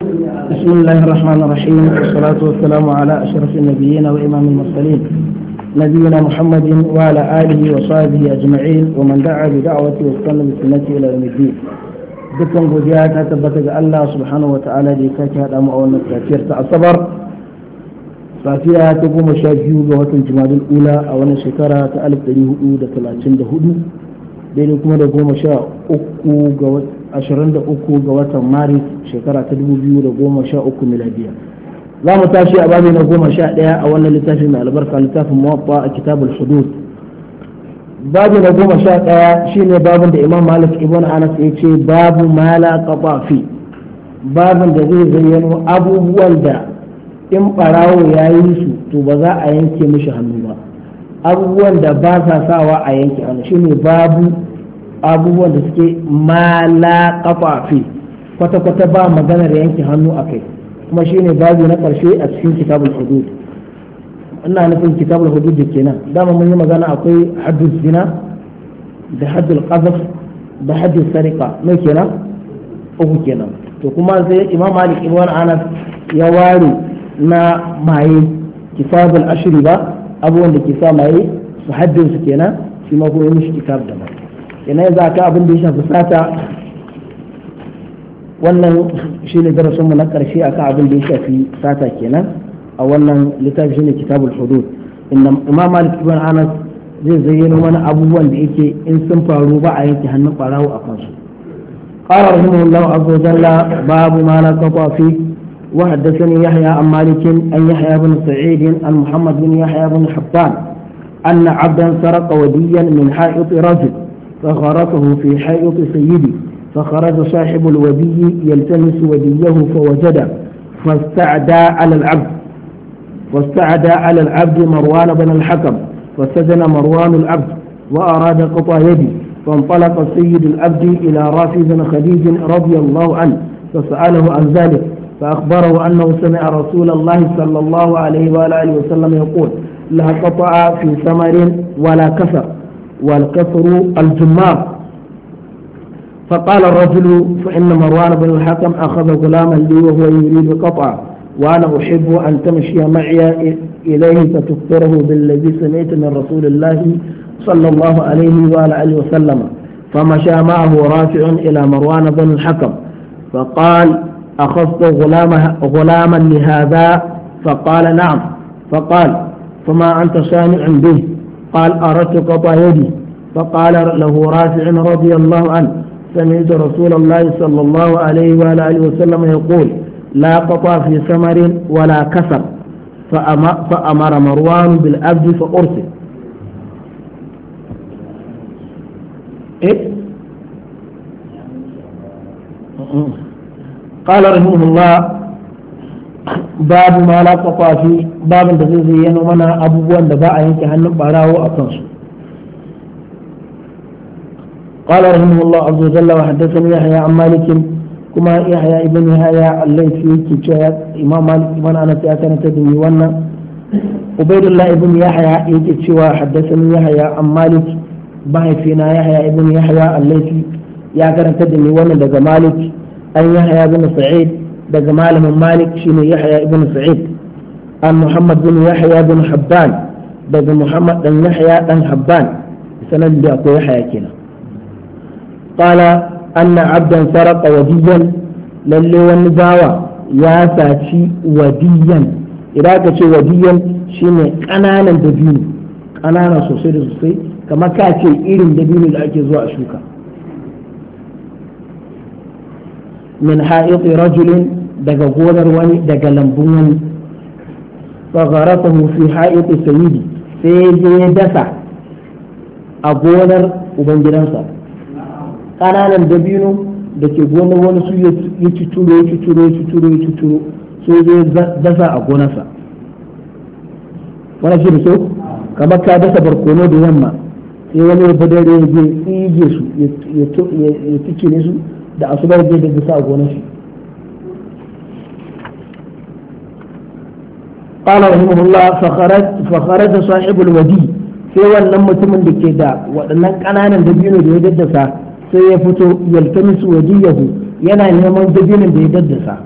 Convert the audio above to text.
بسم الله الرحمن الرحيم والصلاة والسلام على أشرف النبيين وإمام المرسلين نبينا محمد وعلى آله وصحبه أجمعين ومن دعا بدعوته واستنى بسنته إلى يوم الدين dukkan godiya ta tabbata ga Allah subhanahu wa ta'ala da ya sake haɗa mu a wannan safiyar ta asabar safiya ta goma sha biyu ga watan jumadul ula a wannan shekara ta alif ɗari hudu da talatin da hudu daidai kuma da goma sha uku ga ashirin da uku ga watan maris shekara ta dubu biyu da goma sha uku miladiya za mu tashi a babi na goma sha ɗaya a wannan littafin mai albarka littafin muwaffa a kitabul hudud babu na goma sha ɗaya shine babin da imam malik ibn anas ya ce babu mala fi babin da zai zayyano abubuwan da in ɓarawo ya yi su to ba za a yanke mishi hannu ba abubuwan da ba sa sawa a yanke hannu shine babu abubuwan da suke mala fi kwata-kwata ba maganar yanke hannu a kai kuma shine babu na ƙarshe a cikin kitabul hudud ina nufin kitabul hudud kenan dama mun yi magana akwai haddul zina da haddul qazaf da haddul sariqa me kenan uku kenan to kuma sai imam malik ibn anas ya ware na maye kitabul ashri ba abubuwan da ke sa maye su haddin su kenan shi ma kuma mishi kitab da mai kenan za ka abin da ya shafi sata wannan shine darasinmu na karshe akan abin da ya shafi sata kenan a wannan littafi shine kitabul hudud inda imam malik ibn anas zai zayyano mana abubuwan da yake in sun faru ba a yanke hannun barawo a kansu قال رحمه الله عز وجل باب ما لا قطع فيه وحدثني يحيى عن مالك أن يحيى بن سعيد عن محمد بن يحيى بن حبان أن عبدا سرق وديا من حائط رجل فغرقه في حائط سيدي فخرج صاحب الودي يلتمس وديه فوجده فاستعدى على العبد واستعدى على العبد مروان بن الحكم فسجن مروان العبد وأراد قطع يدي فانطلق سيد العبد إلى رافي بن خديج رضي الله عنه فسأله عن ذلك فأخبره أنه سمع رسول الله صلى الله عليه وآله وسلم يقول لا قطع في ثمر ولا كسر والكسر الجمار فقال الرجل فإن مروان بن الحكم أخذ غلاما لي وهو يريد قطعه وأنا أحب أن تمشي معي إليه فتخبره بالذي سمعت من رسول الله صلى الله عليه وآله وسلم فمشى معه رافع إلى مروان بن الحكم فقال أخذت غلامه غلاما لهذا فقال نعم فقال فما أنت صانع به قال أردت قطع يدي فقال له رافع رضي الله عنه سمعت رسول الله صلى الله عليه وآله وسلم يقول لا قطع في ثمر ولا كسر فأمر مروان بالعبد فأرسل إيه؟ قال رحمه الله باب ما لا قطع في باب da zai zayyano mana abubuwan da ba a yanke hannun barawo a kansu قال رحمه الله عز وجل وحدثني يحيى عن مالك kuma yahya ibn yahya al-laythi yake cewa imam malik ibn anas ya karanta da ni wannan ubaidullah ibn yahya yake cewa haddathani yahya an malik mahaifina yahya ibn yahya al-laythi ya karanta da ni wannan daga malik an yahya ibn sa'id daga malamin malik shine yahya ibn sa'id an muhammad bin yahya bin habban daga muhammad dan yahya dan habban sanan da akwai yahya kenan قال أن عبدا سرق وديا للي ونباوة يا ساتي وديا إذا كتش وديا شيني قنانا دبينو قنانا سوسي سوسي كما كاتي إيرن دبينو لأكي زوا أشوكا من حائط رجل دقا غونر وني دقا لمبون فغرفه في حائط سيدي سيجي دسا أغونر وبنجرانسا kananan dabino da ke gonar wani su ya cuturo ya cuturo ya cuturo ya cuturo sai zai dasa a gonarsa wani shi da so kamar ka dasa barkono da yamma sai wani ya badare ya je tsige su ya tikine su da asubar zai da dasa a gonar shi قال رحمه الله فخرج فخرج صاحب الودي sai wannan mutumin da ke da waɗannan ƙananan dabino da ya daddasa sai ya fito yaltamisu wajiyahu yana neman dabinin da ya daddasa